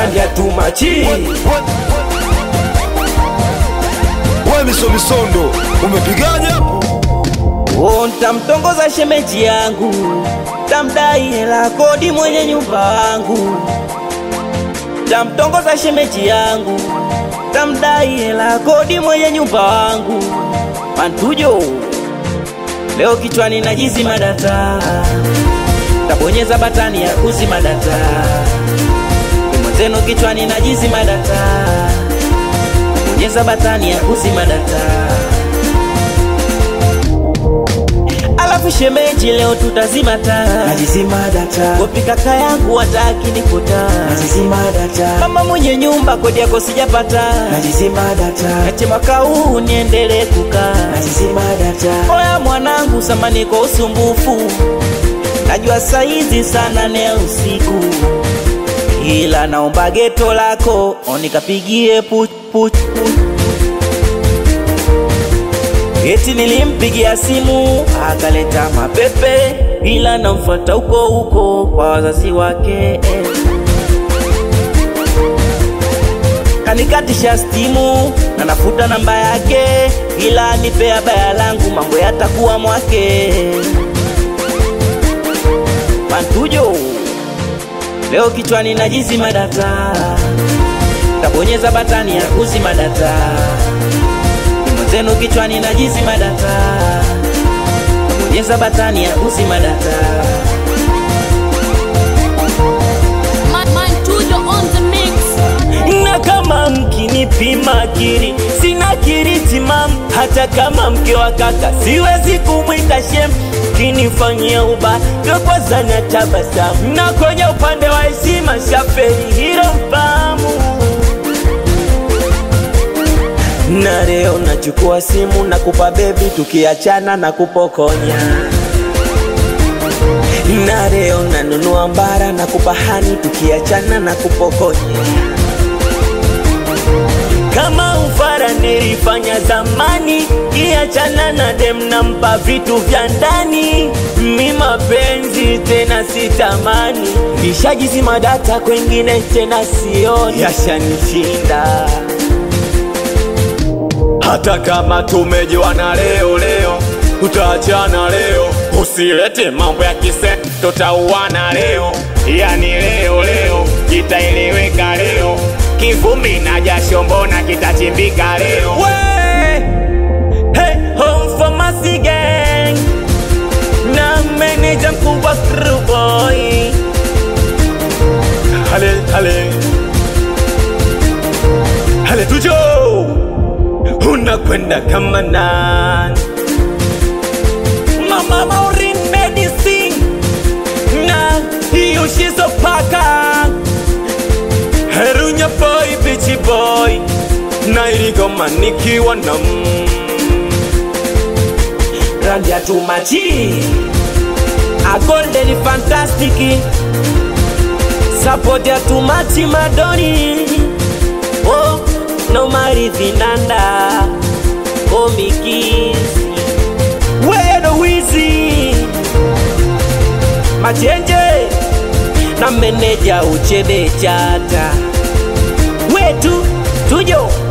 randi ya tumachi we miso misondo umepigaje hapo Oh, ntamtongoza shemeji yangu, tamdai hela kodi mwenye nyumba wangu. Tamtongoza shemeji yangu, tamdai hela kodi mwenye nyumba wangu. Mantujo, leo kichwani najizima data, tabonyeza batani ya kuzima data. Mwenzenu kichwani najizima data, bonyeza batani ya kuzima data. Alafu shemeji, leo tutazima taa, Najizima data, kopi kaka yangu wataki nikuta, najizima data, mama mwenye nyumba kodi yako sijapata, najizima data, nache mwaka huu niendelee kukaa. najizima data, Oya mwanangu, samani kwa usumbufu, najua saizi sana ne usiku, ila naomba geto lako onikapigie puch puch puch. Eti nilimpigia simu akaleta mapepe, ila namfuata huko huko kwa wazazi wake kanikatisha stimu na nafuta namba yake, ila nipea baya langu, mambo yatakuwa mwake. Mantujo, leo kichwani najizima data, tabonyeza batani ya kuzima data. Mwenzenu kichwani najizima data, tabonyeza batani ya kuzima data. Man, man, Tudo on the mix. na kama mkinipima akili sina akili timamu, hata kama mke wa kaka siwezi kumwita shem. Kinifanyia uba ndo kwanza na tabasamu, na kwenye upande wa heshima shaferi hilo mfahamu. Na leo nachukua simu na kupa bebi, tukiachana na kupokonya na leo nanunua mbara na kupahani, tukiachana na kupokonya kama ufara nilifanya zamani, kiachana na dem nampa vitu vya ndani, mi mapenzi tena sitamani, nishajizima data kwengine tena sioni, yashanishinda hata kama tumejuana leo leo, tutaachana leo. Usilete mambo ya kise, tutauana leo, yani leo leo, kitaeleweka leo. Kivumbi na jasho, mbona kitachimbika leo? We, hey, home pharmacy gang na meneja mkubwa Screwboy Hale hale hale, tujo unakwenda kama nani? Mama Maureen Medicine na Yushizo Paka Herunya boy bichi boy na iligoma nikiwa na mm. Randi ya tumachi A golden fantastic Support ya tumachi madoni Oh, no maridhinanda Komikisi Wedo wizi Machenje Na meneja uchebe chata Wetu tujo